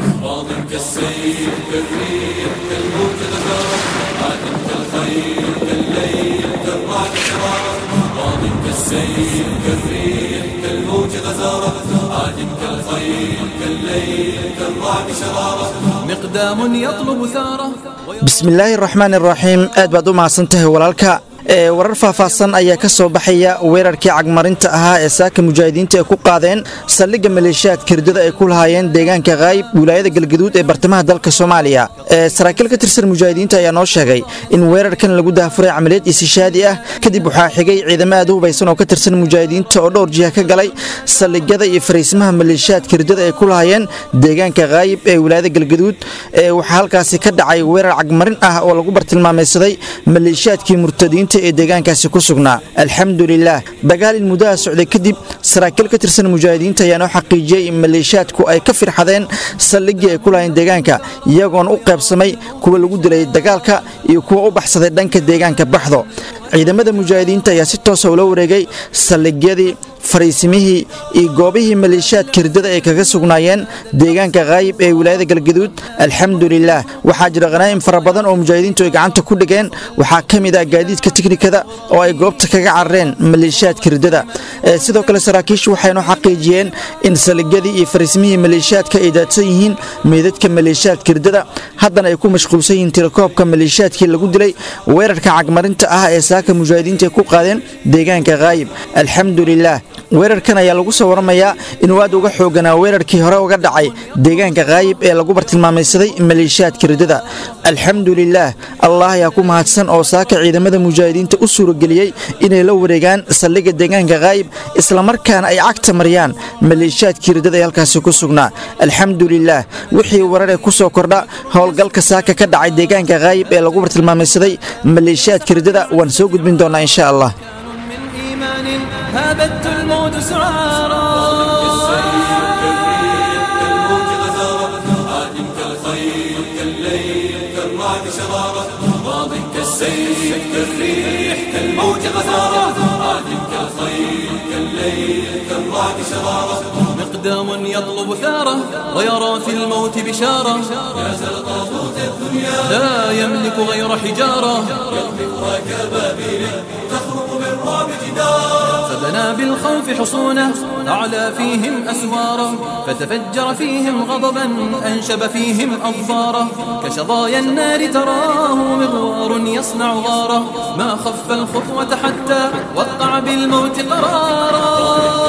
ماض كالسيف كالريح كالموت غزارة عاد كالخيل كالليل كالرعد شرارة ماض كالسيف كالريح كالموت غزارة عاد كالخيل كالليل كالرعد شرارة مقدام يطلب ثاره bismillaahi raxmaan iraxiim aad baad u mahadsan tahay walaalka ee warar faahfaahsan ayaa ka soo baxaya weerarkii cagmarinta ahaa ee saaka mujaahidiinta ay ku qaadeen saldhigga maleeshiyaadka hirdada ay ku lahaayeen deegaanka kaayib wilaayada galgaduud ee bartamaha dalka soomaaliya ee saraakiil ka tirsan mujaahidiinta ayaa noo sheegay in weerarkan lagu daafuray camaliyad isishaadi ah kadib waxaa xigay ciidamo aad u hubaysan oo ka tirsan mujaahidiinta oo dhowr jiha ka galay saldhigyada iyo fariismaha maleeshiyaadka hirdada ay ku lahaayeen deegaanka kaayib ee wilaayada galgaduud ee waxaa halkaasi ka dhacay weerar cagmarin ah oo lagu bartilmaamaysaday maleeshiyaadkii murtadiinta ee deegaankaasi ku sugnaa alxamdulilaah dagaal in muddaha socday kadib saraakiil ka tirsan mujaahidiinta ayaa noo xaqiijiyey in maleeshiyaadku ay ka firxadeen saldhiggii ay ku lahayn deegaanka iyagoona u qaybsamay kuwa lagu dilay dagaalka iyo kuwa u baxsaday dhanka deegaanka baxdo ciidamada mujaahidiinta ayaa si toosa ula wareegay saldhigyadii fariisimihii iyo goobihii maleeshiyaadka hirdada ay kaga sugnaayeen deegaanka kaayib ee wilaayada galgaduud alxamdulilaah waxaa jira khanaa'im fara badan oo mujaahidiintu ay gacanta ku dhigeen waxaa ka mid ah gaadiidka tiknikada oo ay goobta kaga carareen maleeshiyaadka hirdada sidoo kale saraakiishu waxaynoo xaqiijiyeen in saldhigyadii iyo fariisimihii maleeshiyaadka ay daadsan yihiin meydadka maleeshiyaadka hirdada haddana ay ku mashquulsan yihiin tirakoobka maleeshiyaadkii lagu dilay weerarka cagmarinta ah ee saaka mujaahidiinta ay ku qaadeen deegaanka kaayib alxamdulilaah weerarkan ayaa lagu soo waramayaa inuu aad uga xooganaa weerarkii hore uga dhacay deegaanka kaayib ee lagu bartilmaamaysaday maleeshiyaadka hirdada alxamdulilaah allah ayaa ku mahadsan oo saaka ciidamada mujaahidiinta u suurageliyey inay la wareegaan saldhigga deegaanka kaayib islamarkaana ay cagta mariyaan maleeshiyaadka hirdada ee halkaasi ku sugnaa alxamdulilaah wixii wararee ku soo kordha howlgalka saaka ka dhacay deegaanka kaayib ee lagu bartilmaamaysaday maleeshiyaadka hirdada waan soo gudbin doonaa insha allah من إيمان هابت الموت سعارا ماض كالسيف كالريح كالموج غزارة عاد كالخيل كالليل كالرعد شرارة مقدام يطلب ثاره ويرى في الموت بشارة نازل طاغوت الدنيا لا يملك غير حجارة يقذفها كبابيل تخرق بالرعب جدارا فبنى بالخوف حصونه أعلى فيهم أسواره فتفجر فيهم غضبا أنشب فيهم أظفاره كشظايا النار تراه مغوار يصنع غاره ما خف الخطوة حتى وقع بالموت قرارا